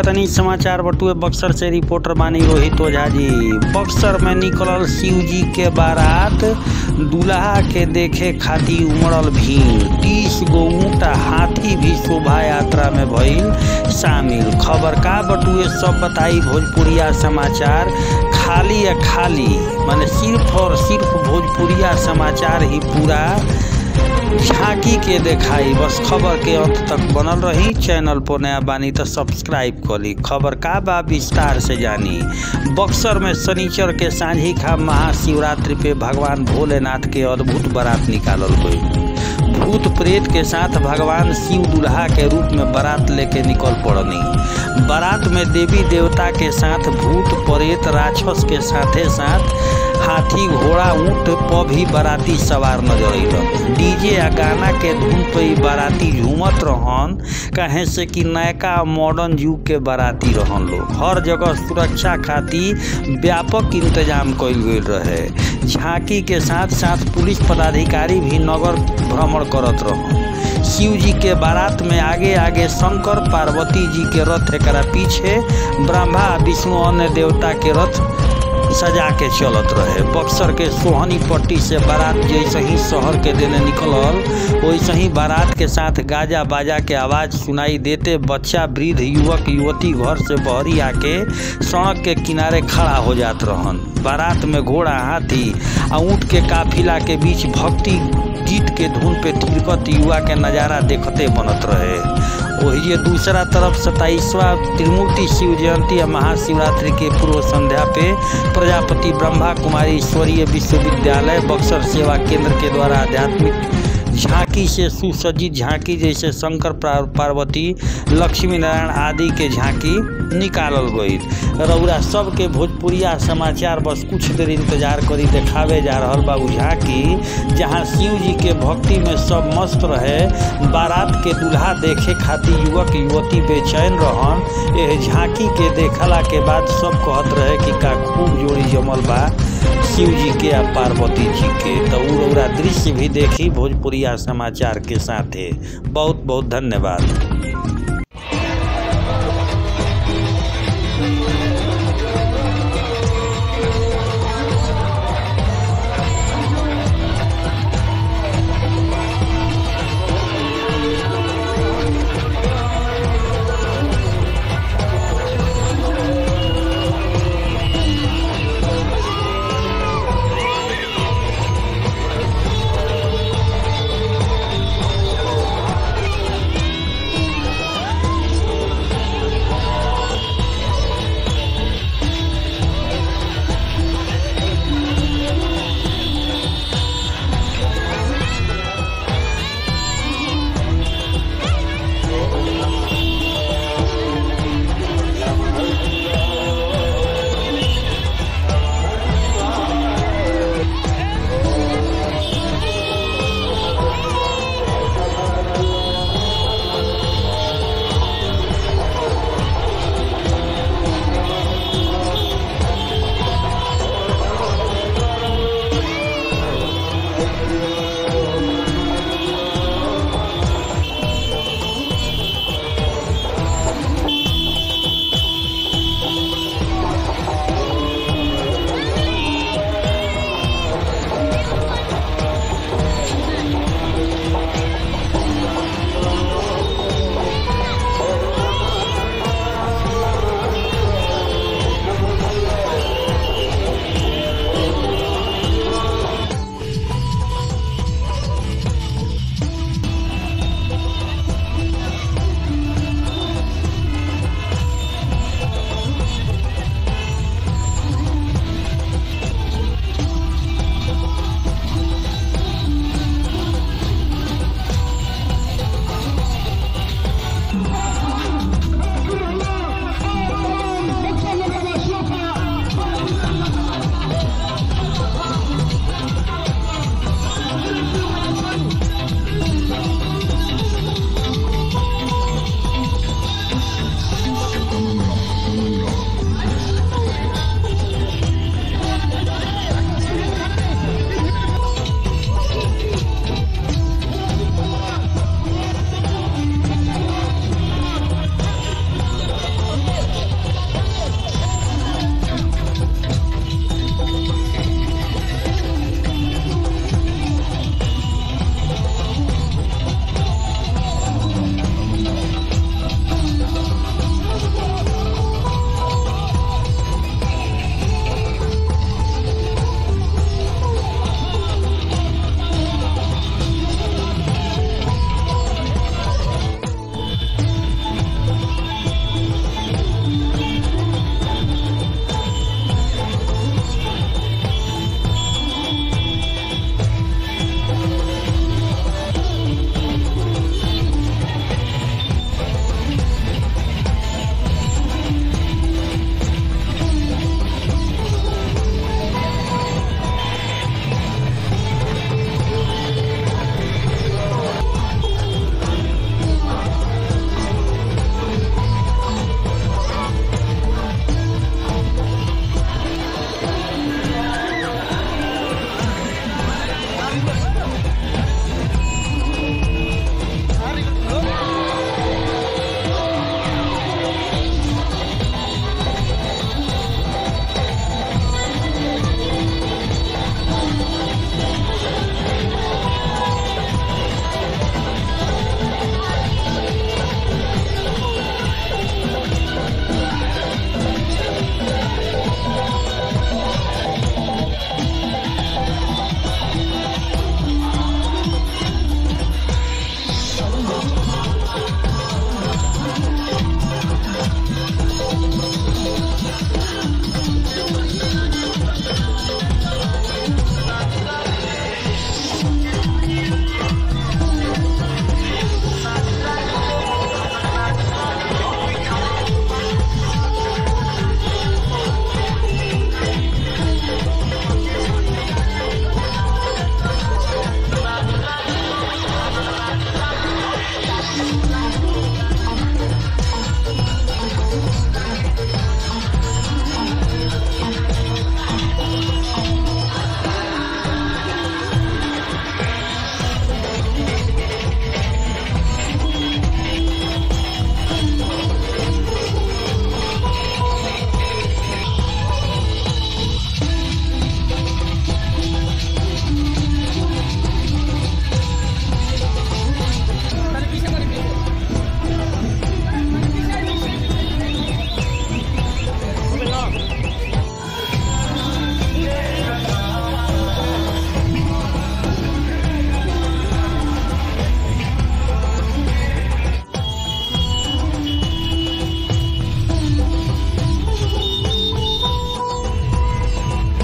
तनी समाचार बटुए बक्सर से रिपोर्टर बानी रोहित ओझा जी बक्सर में निकलल शिव जी के बारात दूल्हा के देखे खातिर उमड़ल भीड़ तीस गो ऊँट आ हाथी भी शोभा यात्रा में भइल शामिल खबर का बटुए सब बताई भोजपुरिया समाचार खाली या खाली माने सिर्फ और सिर्फ भोजपुरिया समाचार ही पूरा झांकी के देखाई बस खबर के अंत तक बनल रही चैनल पर नया बानी तो सब्सक्राइब करी खबर का बा विस्तार से जानी बक्सर में शनिचर के सांझी खा महाशिवरात्रि पे भगवान भोलेनाथ के अद्भुत बारात निकालल गई भूत प्रेत के साथ भगवान शिव दुल्हा के रूप में बारात लेके निकल पड़नी बारात में देवी देवता के साथ भूत प्रेत राक्षस के साथे साथ हाथी घोड़ा ऊँट पर भी बाराती सवार नजर अइलन डीजे आ गाना के धुन पे ही बाराती झूमत रहन कहे से कि नयका मॉडर्न युग के बाराती रहन लोग हर जगह सुरक्षा खातिर व्यापक इंतजाम कइल गइल रहे झांकी के साथ साथ पुलिस पदाधिकारी भी नगर भ्रमण करत रहन शिव जी के बारात में आगे आगे शंकर पार्वती जी के रथ एकरा पीछे ब्रह्मा विष्णु अन्य देवता के रथ सजा के चलत रहे बक्सर के सोहनी पट्टी से बारात जैसे ही शहर के देने निकलल वैसे ही बारात के साथ गाजा बाजा के आवाज़ सुनाई देते बच्चा वृद्ध युवक युवती घर से बहरी आके सड़क के किनारे खड़ा हो जात रहन बारात में घोड़ा हाथी आ ऊँट के काफिला के बीच भक्ति गीत के धुन पे थिरकत युवा के नज़ारा देखते बनत रहे वही दूसरा तरफ सताईसवा त्रिमूर्ति शिव जयंती या महाशिवरात्रि के पूर्व संध्या पे प्रजापति ब्रह्मा कुमारी ईश्वरीय विश्वविद्यालय बक्सर सेवा केंद्र के द्वारा आध्यात्मिक झांकी से सुसज्जित झांकी जैसे शंकर पार्वती लक्ष्मी नारायण आदि के झांकी निकालल गई रउरा सबके भोजपुरिया समाचार बस कुछ देर इंतजार करी देखावे जा रहा बा उ झांकी जहाँ शिव जी के भक्ति में सब मस्त रहे बारात के दूल्हा देखे खातिर युवक युवती बेचैन रहन यह झांकी के देखला के बाद सब कहत रहे कि का खूब जोड़ी जमल बा शिव जी के आ पार्वती जी के तो उ रउरा दृश्य भी देखी भोजपुरिया समाचार के साथे बहुत बहुत धन्यवाद